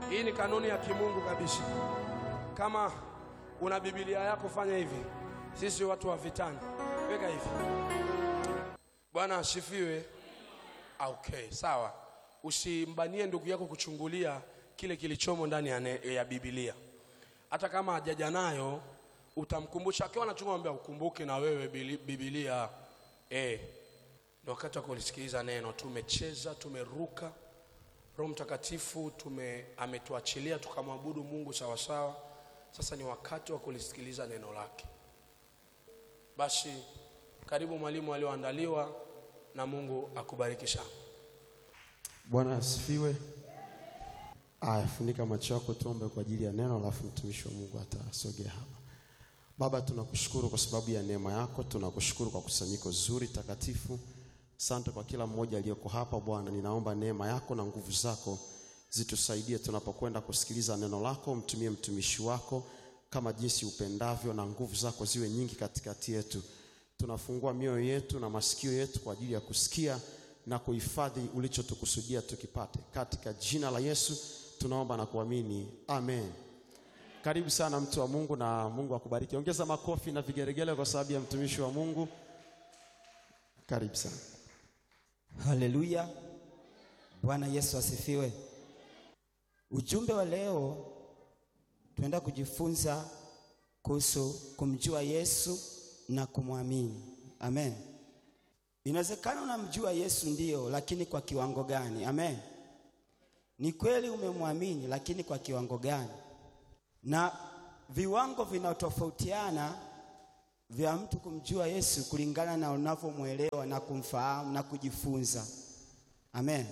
Hii ni kanuni ya kimungu kabisa. Kama una Biblia yako fanya hivi. Sisi watu wa vitani, weka hivi. Bwana asifiwe. Okay, sawa. Usimbanie ndugu yako kuchungulia kile kilichomo ndani ya, ne- ya Biblia. Hata kama hajaja nayo utamkumbusha, akiwa anachunga mwambia ukumbuke na wewe bili- Biblia. Eh, ni wakati wa kulisikiliza neno. Tumecheza, tumeruka. Roho Mtakatifu tume ametuachilia tukamwabudu Mungu sawa sawa. Sasa ni wakati wa kulisikiliza neno lake. Basi karibu mwalimu alioandaliwa na Mungu akubariki sana. Bwana asifiwe. Aya, funika macho yako tuombe kwa ajili ya neno, alafu mtumishi wa Mungu atasogea hapa. Baba, tunakushukuru kwa sababu ya neema yako, tunakushukuru kwa kusanyiko zuri takatifu. Asante kwa kila mmoja aliyeko hapa Bwana, ninaomba neema yako na nguvu zako zitusaidie tunapokwenda kusikiliza neno lako. Mtumie mtumishi wako kama jinsi upendavyo, na nguvu zako ziwe nyingi katikati yetu. Tunafungua mioyo yetu na masikio yetu kwa ajili ya kusikia na kuhifadhi ulichotukusudia tukipate, katika jina la Yesu tunaomba na kuamini, amen. Karibu sana mtu wa Mungu na Mungu akubariki. Ongeza makofi na vigeregele kwa sababu ya mtumishi wa Mungu. Karibu sana. Haleluya. Bwana Yesu asifiwe. Ujumbe wa leo tunaenda kujifunza kuhusu kumjua Yesu na kumwamini. Amen. Inawezekana unamjua Yesu ndiyo, lakini kwa kiwango gani? Amen. Ni kweli umemwamini, lakini kwa kiwango gani? Na viwango vinatofautiana vya mtu kumjua Yesu kulingana na unavyomwelewa na kumfahamu na kujifunza. Amen.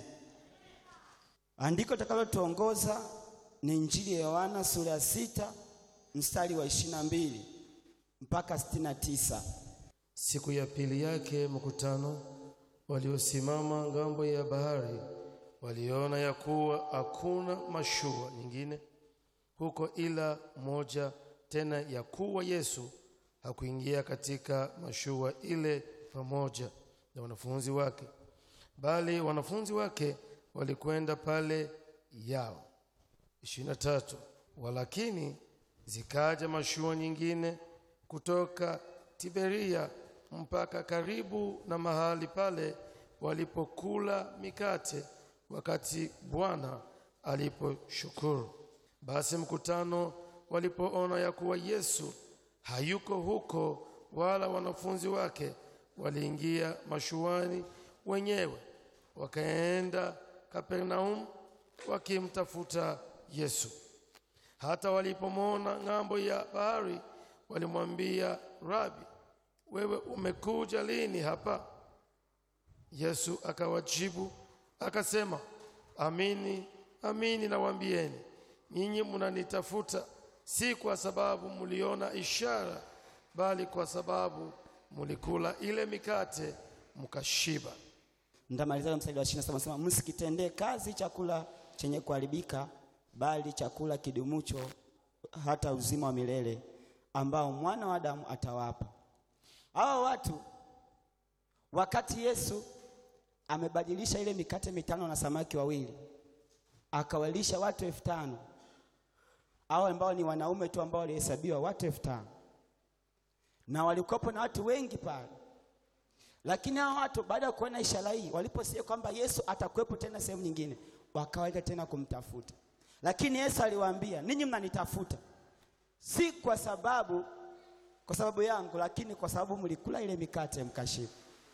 Andiko takalotuongoza ni Injili ya Yohana sura ya sita mstari wa ishirini na mbili mpaka sitini na tisa. Siku ya pili yake mkutano waliosimama ngambo ya bahari waliona ya kuwa hakuna mashua nyingine huko ila moja, tena ya kuwa Yesu hakuingia katika mashua ile pamoja na wanafunzi wake, bali wanafunzi wake walikwenda pale yao. ishirini na tatu. Walakini zikaja mashua nyingine kutoka Tiberia mpaka karibu na mahali pale walipokula mikate wakati Bwana aliposhukuru. Basi mkutano walipoona ya kuwa Yesu hayuko huko wala wanafunzi wake, waliingia mashuani wenyewe wakaenda Kapernaum wakimtafuta Yesu. Hata walipomwona ng'ambo ya bahari, walimwambia Rabi, wewe umekuja lini hapa? Yesu akawajibu akasema, amini amini nawaambieni, nyinyi mnanitafuta si kwa sababu mliona ishara, bali kwa sababu mlikula ile mikate mkashiba. Ndamaliza na mstari wa 27 nasema, msikitendee kazi chakula chenye kuharibika, bali chakula kidumucho hata uzima wa milele ambao mwana wa Adamu atawapa. Hawa watu wakati Yesu amebadilisha ile mikate mitano na samaki wawili akawalisha watu elfu tano hao ambao ni wanaume tu ambao walihesabiwa watu elfu tano na walikuwepo na watu wengi pale lakini hao watu baada ya kuona ishara hii, waliposikia kwamba Yesu atakuwepo tena sehemu nyingine, wakawaita tena kumtafuta. Lakini Yesu aliwaambia, ninyi mnanitafuta si kwa sababu kwa sababu yangu, lakini kwa sababu mlikula ile mikate mkashiba.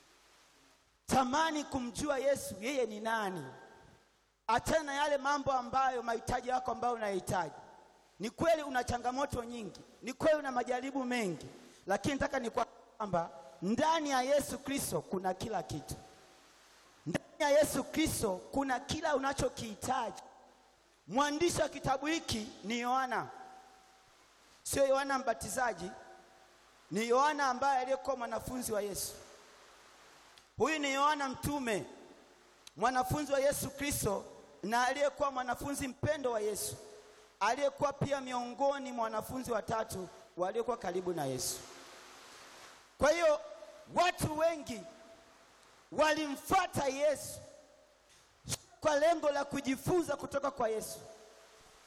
Tamani kumjua Yesu, yeye ni nani, achana na yale mambo ambayo mahitaji yako ambayo unahitaji. Ni kweli una changamoto nyingi, ni kweli una majaribu mengi, lakini nataka ni kwamba ndani ya Yesu Kristo kuna kila kitu. Ndani ya Yesu Kristo kuna kila unachokihitaji. Mwandishi wa kitabu hiki ni Yohana, sio Yohana Mbatizaji, ni Yohana ambaye aliyekuwa mwanafunzi wa Yesu. Huyu ni Yohana mtume, mwanafunzi wa Yesu Kristo na aliyekuwa mwanafunzi mpendo wa Yesu, aliyekuwa pia miongoni mwa wanafunzi watatu waliokuwa karibu na Yesu. Kwa hiyo watu wengi walimfuata Yesu kwa lengo la kujifunza kutoka kwa Yesu,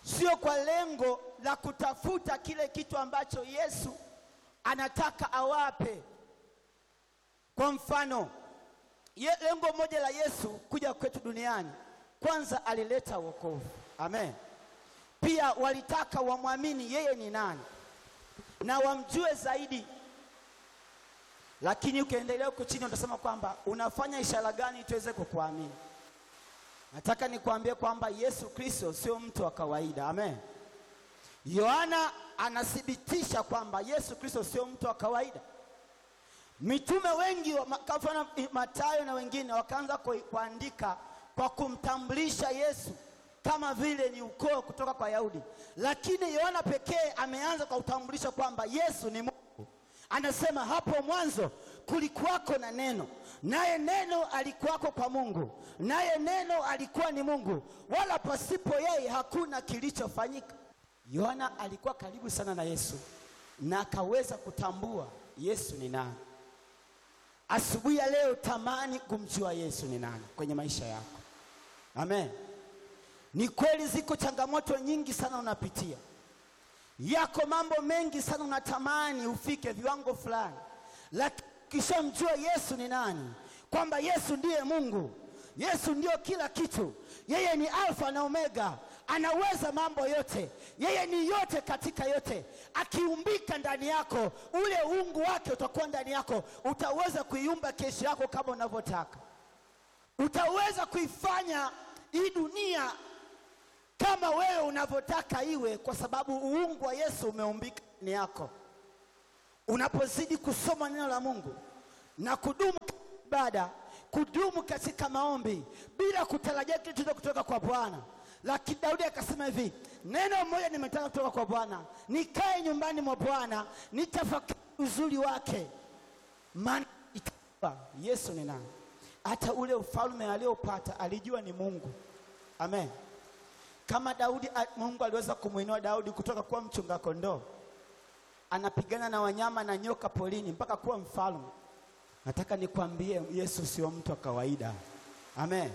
sio kwa lengo la kutafuta kile kitu ambacho Yesu anataka awape. Kwa mfano, ye, lengo moja la Yesu kuja kwetu duniani, kwanza alileta wokovu. Amen. Pia walitaka wamwamini yeye ni nani na wamjue zaidi. Lakini ukiendelea huko chini utasema kwamba unafanya ishara gani tuweze kukuamini? Nataka nikwambie kwamba Yesu Kristo sio mtu wa kawaida. Amen. Yohana anathibitisha kwamba Yesu Kristo sio mtu wa kawaida. Mitume wengi wa- ma- kwa mfano Mathayo na wengine wakaanza ku- kuandika kwa kumtambulisha Yesu kama vile ni ukoo kutoka kwa Yahudi, lakini Yohana pekee ameanza kwa kutambulisha kwamba Yesu ni Mungu. Anasema hapo mwanzo kulikuwako na neno, naye neno alikuwako kwa Mungu, naye neno alikuwa ni Mungu, wala pasipo yeye hakuna kilichofanyika. Yohana alikuwa karibu sana na Yesu na akaweza kutambua Yesu ni nani. Asubuhi ya leo tamani kumjua Yesu ni nani kwenye maisha yako. Amen. Ni kweli ziko changamoto nyingi sana unapitia, yako mambo mengi sana unatamani ufike viwango fulani, lakini ukishamjua Yesu ni nani, kwamba Yesu ndiye Mungu, Yesu ndio kila kitu, yeye ni Alfa na Omega, anaweza mambo yote, yeye ni yote katika yote. Akiumbika ndani yako, ule uungu wake utakuwa ndani yako, utaweza kuiumba kesho yako kama unavyotaka, utaweza kuifanya hii dunia kama wewe unavyotaka iwe, kwa sababu uungu wa Yesu umeumbika ndani yako. Unapozidi kusoma neno la Mungu na kudumu katika ibada, kudumu katika maombi bila kutarajia kitu chochote kutoka kwa Bwana. Lakini Daudi akasema hivi, neno moja nimetaka kutoka kwa Bwana, nikae nyumbani mwa Bwana, nitafakari uzuri wake, maana itajua Yesu ni nani. Hata ule ufalme aliopata alijua ni Mungu. Amen. Kama Daudi, a- Mungu aliweza kumwinua Daudi kutoka kuwa mchunga kondoo, anapigana na wanyama na nyoka polini mpaka kuwa mfalme. Nataka nikwambie Yesu sio mtu wa kawaida. Amen.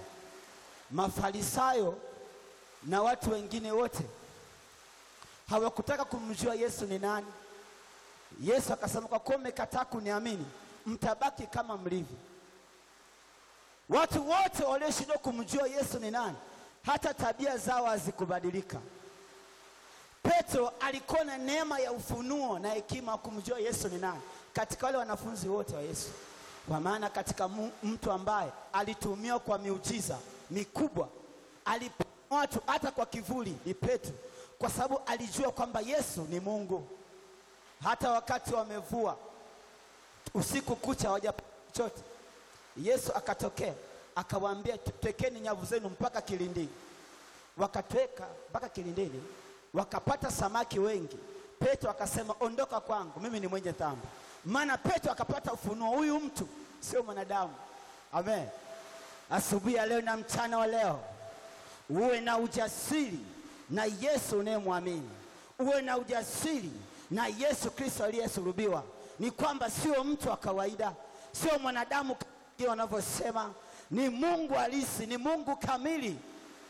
Mafarisayo na watu wengine wote hawakutaka kumjua Yesu ni nani. Yesu akasema, kwa kuwa mmekataa kuniamini, mtabaki kama mlivyo. Watu wote walioshindwa kumjua Yesu ni nani, hata tabia zao hazikubadilika. Petro alikuwa na neema ya ufunuo na hekima ya kumjua Yesu ni nani katika wale wanafunzi wote wa Yesu, kwa maana katika mu- mtu ambaye alitumiwa kwa miujiza mikubwa, aliponya watu hata kwa kivuli, ni Petro, kwa sababu alijua kwamba Yesu ni Mungu. Hata wakati wamevua usiku kucha hawajapata chochote, Yesu akatokea akawaambia, twekeni nyavu zenu mpaka kilindini. Wakatweka mpaka kilindini, wakapata samaki wengi. Petro akasema, ondoka kwangu, mimi ni mwenye dhambi. Maana Petro akapata ufunuo, huyu mtu sio mwanadamu. Amen. Asubuhi ya leo na mchana wa leo, uwe na ujasiri na Yesu unayemwamini, uwe na ujasiri na Yesu Kristo aliyesulubiwa. Ni kwamba sio mtu wa kawaida, sio mwanadamu kama wengine wanavyosema, ni Mungu halisi, ni Mungu kamili.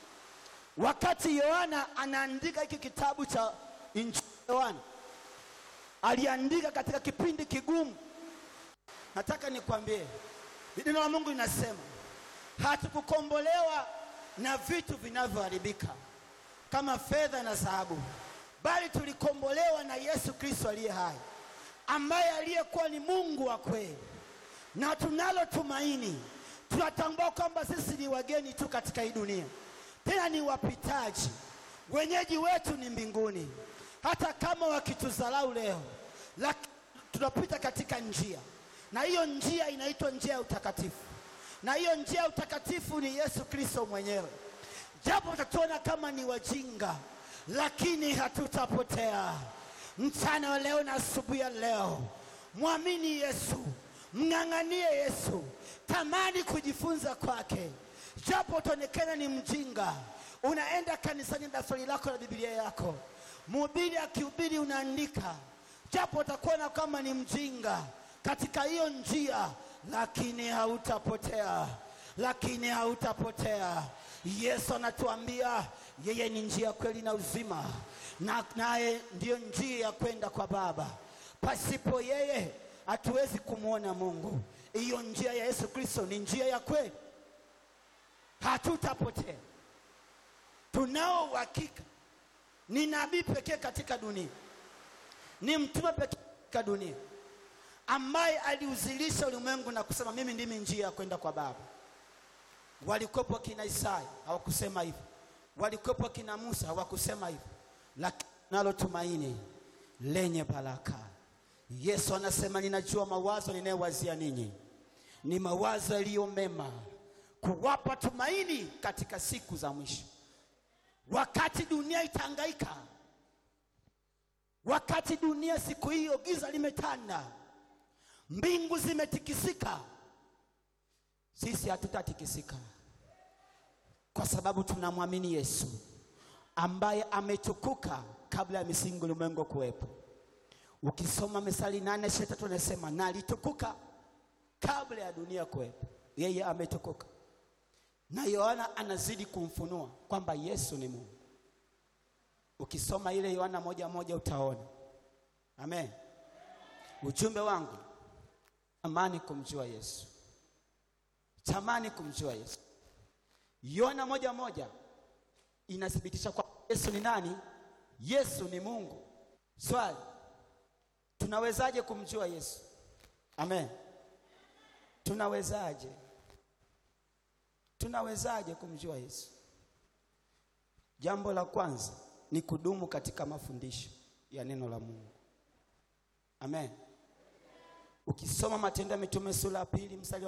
Wakati Yohana anaandika hiki kitabu cha Injili ya Yohana, aliandika katika kipindi kigumu. Nataka nikwambie, neno la Mungu linasema hatukukombolewa na vitu vinavyoharibika kama fedha na dhahabu, bali tulikombolewa na Yesu Kristo aliye hai, ambaye aliyekuwa ni Mungu wa kweli, na tunalo tumaini. Tunatambua kwamba sisi ni wageni tu katika hii dunia, tena ni wapitaji, wenyeji wetu ni mbinguni. Hata kama wakitudharau leo, lakini tunapita katika njia, na hiyo njia inaitwa njia ya utakatifu, na hiyo njia ya utakatifu ni Yesu Kristo mwenyewe. Japo utatuona kama ni wajinga, lakini hatutapotea. Mchana wa leo na asubuhi ya leo, mwamini Yesu, mng'ang'anie Yesu, tamani kujifunza kwake. Japo utaonekana ni mjinga, unaenda kanisani na daftari lako la Biblia yako, mhubiri akihubiri unaandika, japo utakuona kama ni mjinga katika hiyo njia, lakini hautapotea, lakini hautapotea. Yesu anatuambia yeye ni njia, kweli na uzima, na naye ndiyo njia ya kwenda kwa Baba. Pasipo yeye hatuwezi kumwona Mungu. Hiyo njia ya Yesu Kristo ni njia ya kweli, hatutapotea. Tunao uhakika, ni nabii pekee katika dunia, ni mtume pekee katika dunia ambaye aliuzilisha ulimwengu na kusema mimi ndimi njia ya kwenda kwa Baba. Walikuwepo kina Isaya hawakusema hivyo, walikuwepo kina Musa hawakusema hivyo, lakini nalo tumaini lenye baraka. Yesu anasema ninajua mawazo ninayowazia ninyi ni mawazo yaliyo mema, kuwapa tumaini katika siku za mwisho. Wakati dunia itahangaika, wakati dunia siku hiyo giza limetanda, mbingu zimetikisika, sisi hatutatikisika kwa sababu tunamwamini Yesu ambaye ametukuka kabla ya misingi ulimwengu kuwepo. Ukisoma Mithali nane ishirini na tatu anasema na alitukuka kabla ya dunia kuwepo, yeye ametukuka. Na Yohana anazidi kumfunua kwamba Yesu ni Mungu. Ukisoma ile Yohana moja moja utaona. Amen. Ujumbe wangu, tamani kumjua Yesu, tamani kumjua Yesu. Yohana moja moja inathibitisha kwa Yesu ni nani? Yesu ni Mungu. Swali, tunawezaje kumjua Yesu? Amen. Tunawezaje? Tunawezaje kumjua Yesu? Jambo la kwanza ni kudumu katika mafundisho ya neno la Mungu. Amen. Ukisoma Matendo ya Mitume sura ya pili mstari wa